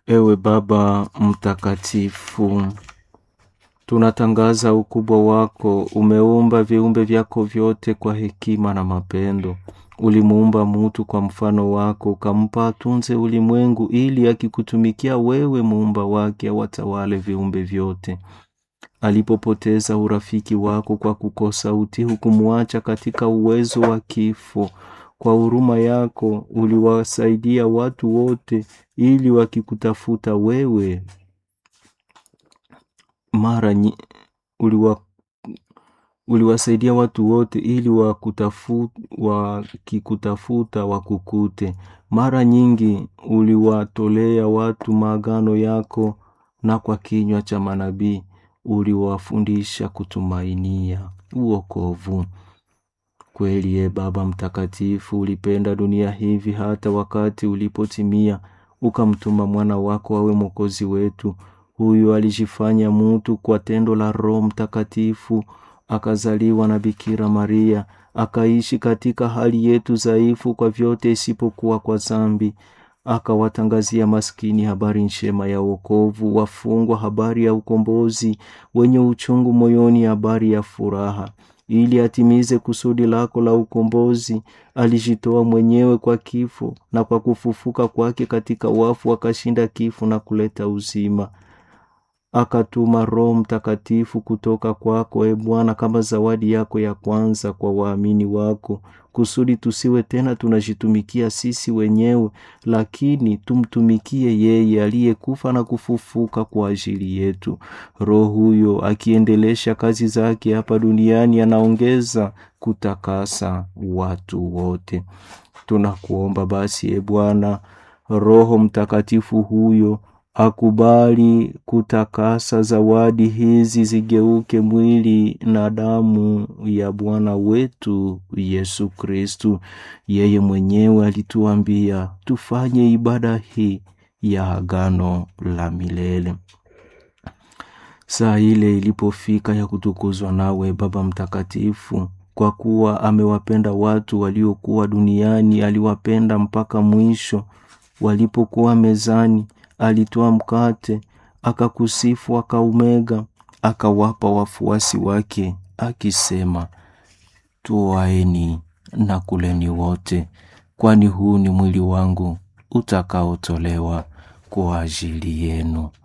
Ewe Baba Mtakatifu, tunatangaza ukubwa wako. Umeumba viumbe vyako vyote kwa hekima na mapendo. Ulimuumba mutu kwa mfano wako, ukampa atunze ulimwengu, ili akikutumikia wewe, muumba wake, awatawale viumbe vyote. Alipopoteza urafiki wako kwa kukosa utii, hukumwacha katika uwezo wa kifo. Kwa huruma yako uliwasaidia watu wote, ili wakikutafuta wewe mara nyi, uliwa, uliwasaidia watu wote ili wakutafu, wakikutafuta wakukute. Mara nyingi uliwatolea watu maagano yako, na kwa kinywa cha manabii uliwafundisha kutumainia uokovu. Kweli ye Baba Mtakatifu, ulipenda dunia hivi hata wakati ulipotimia, ukamtuma mwana wako awe mwokozi wetu. Huyu alijifanya mutu kwa tendo la Roho Mtakatifu, akazaliwa na Bikira Maria, akaishi katika hali yetu dhaifu kwa vyote isipokuwa kwa zambi. Akawatangazia maskini habari njema ya wokovu, wafungwa habari ya ukombozi, wenye uchungu moyoni habari ya furaha ili atimize kusudi lako la ukombozi, alijitoa mwenyewe kwa kifo, na kwa kufufuka kwake katika wafu akashinda kifo na kuleta uzima. Akatuma Roho Mtakatifu kutoka kwako, e Bwana, kama zawadi yako ya kwanza kwa waamini wako, kusudi tusiwe tena tunajitumikia sisi wenyewe, lakini tumtumikie yeye aliyekufa na kufufuka kwa ajili yetu. Roho huyo akiendelesha kazi zake hapa duniani, anaongeza kutakasa watu wote. Tunakuomba basi, e Bwana, Roho Mtakatifu huyo akubali kutakasa zawadi hizi zigeuke mwili na damu ya Bwana wetu Yesu Kristu. Yeye mwenyewe alituambia tufanye ibada hii ya agano la milele. Saa ile ilipofika ya kutukuzwa nawe Baba Mtakatifu, kwa kuwa amewapenda watu waliokuwa duniani, aliwapenda mpaka mwisho. Walipokuwa mezani, alitoa mkate, akakusifu, akaumega, akawapa wafuasi wake, akisema, Twaeni na kuleni wote, kwani huu ni mwili wangu utakaotolewa kwa ajili yenu.